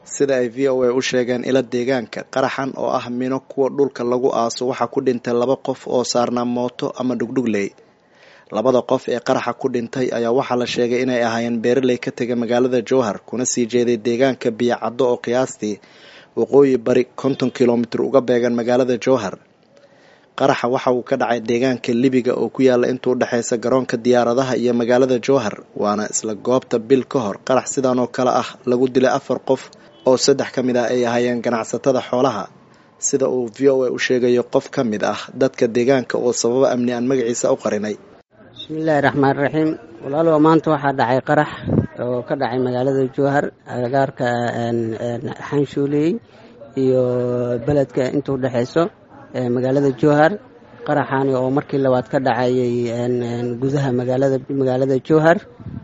sida ay v o a u sheegeen ila deegaanka qaraxan oo ah mino kuwa dhulka lagu aaso waxaa ku dhintay laba qof oo saarnaa mooto ama dhugdhugley labada qof ee qaraxa ku dhintay ayaa waxaa la sheegay inay ahaayeen beeraley ka tegay magaalada jowhar kuna sii jeeday deegaanka biyocaddo oo qiyaastii waqooyi bari konton kilomitir uga beegan magaalada jowhar qaraxa waxa uu ka dhacay deegaanka libiga oo ku yaala inta udhexeysa garoonka diyaaradaha iyo magaalada jowhar waana isla goobta bil ka hor qarax sidan oo kale ah lagu dilay afar qof oo saddex ka mid ah ay ahaayeen ganacsatada xoolaha sida uu v o a u sheegayo qof ka mid ah dadka deegaanka oo sababo amni aan magaciisa u qarinay bismillaahi raxmaan raxiim walaalow maanta waxaa dhacay qarax oo ka dhacay magaalada jowhar agagaarka xanshuuley iyo beledka inta udhexeyso magaalada jowhar qaraxaani oo markii labaad ka dhacayay gudaha magaalada magaalada jowhar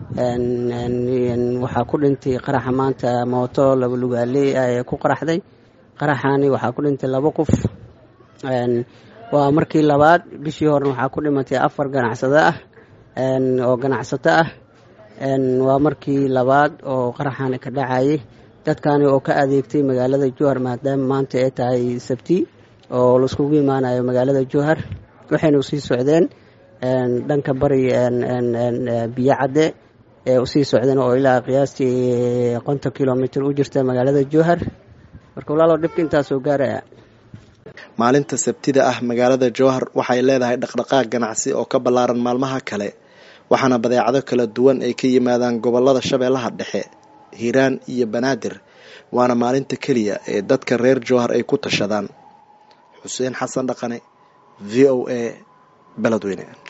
waxaa ku dhintay qaraxa maanta mooto laba lugaaley ah ee ku qaraxday qaraxaani waxaa ku dhintay laba qof waa markii labaad bishii horena waxaa ku dhimatay afar ganacsado ah oo ganacsato ah waa markii labaad oo qaraxaani ka dhacayay dadkaani oo ka adeegtay magaalada jowhar maadaama maanta ay tahay sabti oo laiskugu imaanayo magaalada jowhar waxayna usii socdeen dhanka bari biyo cadde ee usii socdeen oo ilaa qiyaastii konton kilomitr u jirta magaalada jowhar marka walaalow dhibka intaasoo gaaraya maalinta sabtida ah magaalada jowhar waxay leedahay dhaqdhaqaaq ganacsi oo ka ballaaran maalmaha kale waxaana badeecado kala duwan ay ka yimaadaan gobolada shabeellaha dhexe hiiraan iyo banaadir waana maalinta keliya ee dadka reer jowhar ay ku tashadaan xuseen xasan dhaqane v o a beledweyne